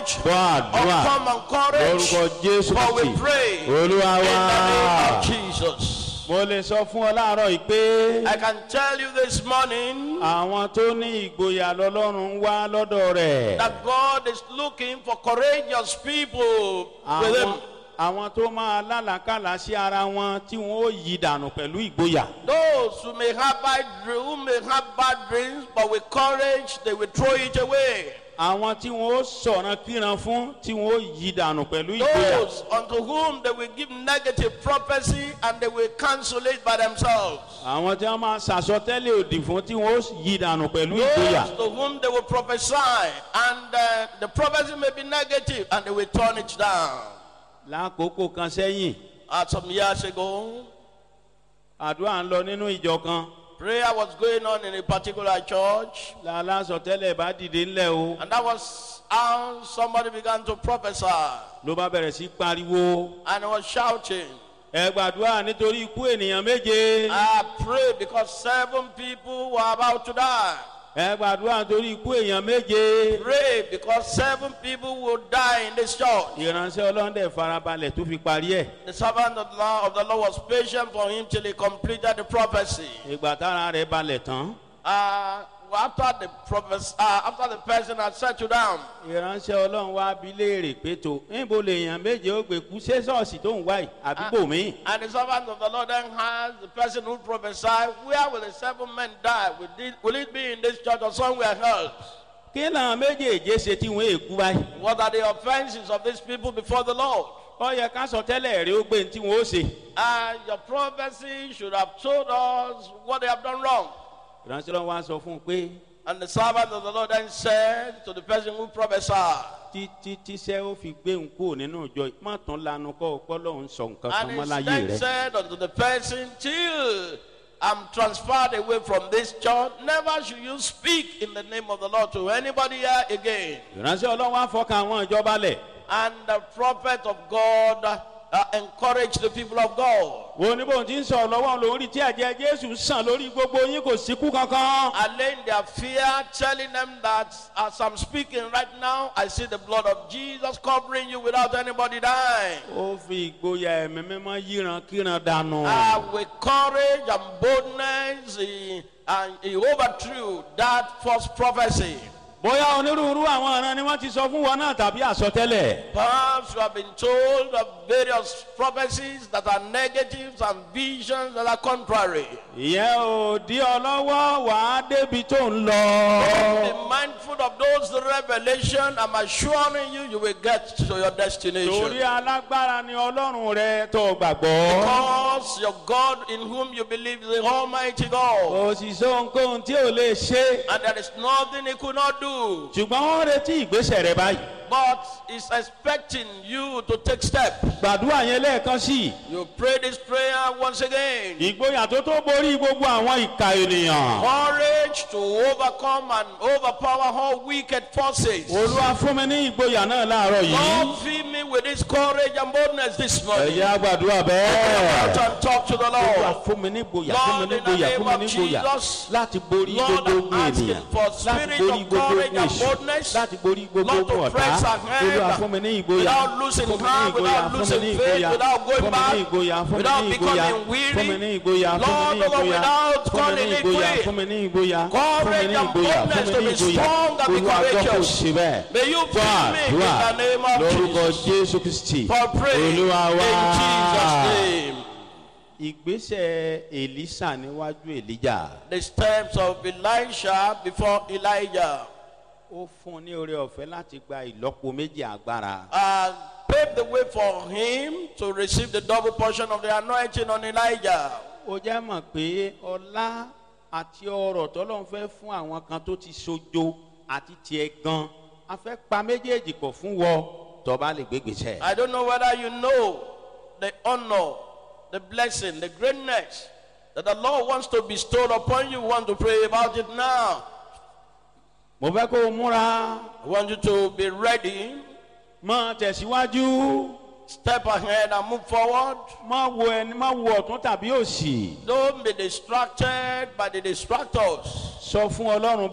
courage, gbọ́ àdúrà uncommon courage. lórúkọ jésù For we kristi pray in olúwa the wá. name of Jesus. mo lè sọ fún ọ láàárọ̀ yìí pé I can tell you this morning àwọn tó ní ìgboyà lọ́lọ́run ń wá lọ́dọ̀ rẹ̀. that God is looking for courageous people with àwọn Him. àwọn tó máa lálàkàlà sí ara wọn tí wọn ó yí dànù pẹ̀lú ìgboyà. Those who may have bad dreams, who may have bad dreams, but with courage they will throw it away. àwọn tí wọn ó sọ̀ràn kíran fún tí wọn ó yí dànù pẹ̀lú ìgboyà. Those unto whom they will give negative prophecy and they will cancel it by themselves. àwọn tí wọn máa sàsọtẹ́lẹ̀ òdì fún tí wọn ó yí dànù pẹ̀lú ìgboyà. Those to whom they will prophesy and uh, the prophecy may be negative and they will turn it down. lákòókò kan sẹ́yìn Uh, some years ago, àdúrà ń lọ nínú ìjọ kan prayer was going on in a particular church, lálásọtẹ́lẹ̀ bá dìde ńlẹ̀ o and that was how somebody began to prophesy ló bá bẹ̀rẹ̀ sí pariwo and he was shouting. ẹ gbàdúrà nítorí ikú ènìyàn méje I pray because seven people were about to die. ẹ gbàdúrà nítorí ikú èèyàn méje. Pray because seven people will die in this church. ìránṣẹ́ ọlọ́dẹ farabalẹ̀ tó fi parí ẹ̀. The servant of the, Lord, of the Lord was patient for him till he completed the prophecy. ìgbà tára rẹ̀ balẹ̀ tán. Uh, after the prophes- uh, after the person had settled down, ìránṣẹ́ ọlọ́run wá bí léèrè pé tó níbo lèèyàn méje ó gbé kú ṣé ṣọ́ọ̀ṣì tó ń wá yìí àdúgbò mi. and the servant of the Lord then asked the person who prophesied, Where will the seven men die? Will it, will it be in this church or somewhere else? kí làwọn méjèèjì ṣe tí wọ́n èkú báyìí. What are the offenses of these people before the Lord? ó yẹ ká sọ tẹ́lẹ̀ rí ó gbé ní tí wọ́n ó ṣe. And your prophecy should have told us what they have done wrong. ìránṣẹ́ ọlọ́run wá sọ fún un pé And the servant of the Lord then said to the person who prophesied, títí tíṣẹ́ ó fi gbé ń kúrò nínú ìjọ yìí má tún lanu kọ́ ọpọ́ lọ́hún sọ nǹkan kan and mọ́ he láyé then rẹ̀. said unto the person, Till I'm transferred away from this church, never should you speak in the name of the Lord to anybody here again. ìránṣẹ́ ọlọ́run wá fọkàn àwọn ìjọba lẹ̀. And the prophet of God uh, encouraged the people of God. wo ní bóun ti ń sọ̀rọ̀ lọ́wọ́ lórí tí ẹ̀jẹ̀ jésù sàn lórí gbogbo yín kò síkú kankan. Allaying their fear, telling them that as I'm speaking right now, I see the blood of Jesus covering you without anybody dying. ó fi ìgboyà ẹ̀mí mímọ́ yíran kíran dànù. Uh, with courage and boldness, he, and he overthrew that false prophecy. bóyá onírúurú àwọn ọ̀ràn ni wọ́n ti sọ fún wọn náà tàbí àsọtẹ́lẹ̀. Perhaps you have been told of various prophecies that are negatives and visions that are contrary. ìyẹn ò dí ọ lọ́wọ́ wàá débi tó ń lọ. Be mindful of those revelation. I'm assuring you, you will get to your torí destination. alágbára ni ọlọ́run rẹ tó gbàgbọ́. Because your God in whom you believe is the Almighty God. kò sì sọ ohunkóhun tí ò lè ṣe. And there is nothing He could not do. ṣùgbọ́n wọ́n retí ìgbésẹ̀ rẹ báyìí. But He's expecting you to take steps. gbàdúrà yẹn lẹ́ẹ̀kan sí i. You pray this prayer once again. ìgboyà tó tó borí gbogbo àwọn ìka ènìyàn. Courage to overcome and overpower all wicked forces. olúwa fún mi ní ìgboyà náà láàárọ̀ yìí. Lord, fill me with this courage and boldness this morning. ẹ̀yà gbàdúrà Out bẹ́ẹ̀. and talk to the olúwa Lord. fún mi ní ìgboyà fún mi ní ìgboyà fún mi ní ìgboyà Jesus, láti borí Lord, gbogbo ogun I'm asking ènìyàn for láti spirit borí of gbogbo courage ogun and èṣù boldness. láti borí gbogbo Lord, to ogun ọ̀tá press ahead olúwa fún mi ní ìgboyà without losing fún mi ní heart, ìgboyà without fún mi losing ní faith, ìgboyà without going fún mi back, ní ìgboyà fún mi without ní ìgboyà becoming weary. fún mi ní ìgboyà fún mi Lord, ní Lord, ìgboyà without fún mi ní calling it ìgboyà quit. fún mi ní ìgboyà fún mi Courage ní and ìgboyà fún boldness mi to ní be ìgboyà strong and be olúwa gbọ́ kò courageous. sí bẹ́ẹ̀ May you fún fill me in àdúrà the name of lórúkọ Jesus. jésù kristi For praying in olúwa wá. Jesus' name. ìgbésẹ̀ èlísà níwájú èlíjà The steps of Elisha before Elijah ó fún un ní oore ọ̀fẹ́ láti gba ìlọ́po méjì agbára. uh, paved the way for him to receive the double portion of the anointing on Elijah. ó jẹ́ mọ̀ pé ọlá àti ọrọ̀ tọ́lọ́run fẹ́ fún àwọn kan tó ti sojo àti tiẹ̀ gan a fẹ́ pa méjèèjì pọ̀ fún wọ tọ́ba lè gbégbèsè. I don't know whether you know the honor, the blessing, the greatness that the Lord wants to bestow upon you. Want to pray about it now. mo fẹ́ kó o múra I want you to be ready, mọ tẹ̀síwájú step ahead and move forward. mọ wo ẹni mọ wo ọ̀tún tàbí òsì Don't be distracted by the distractors. sọ fún ọlọ́run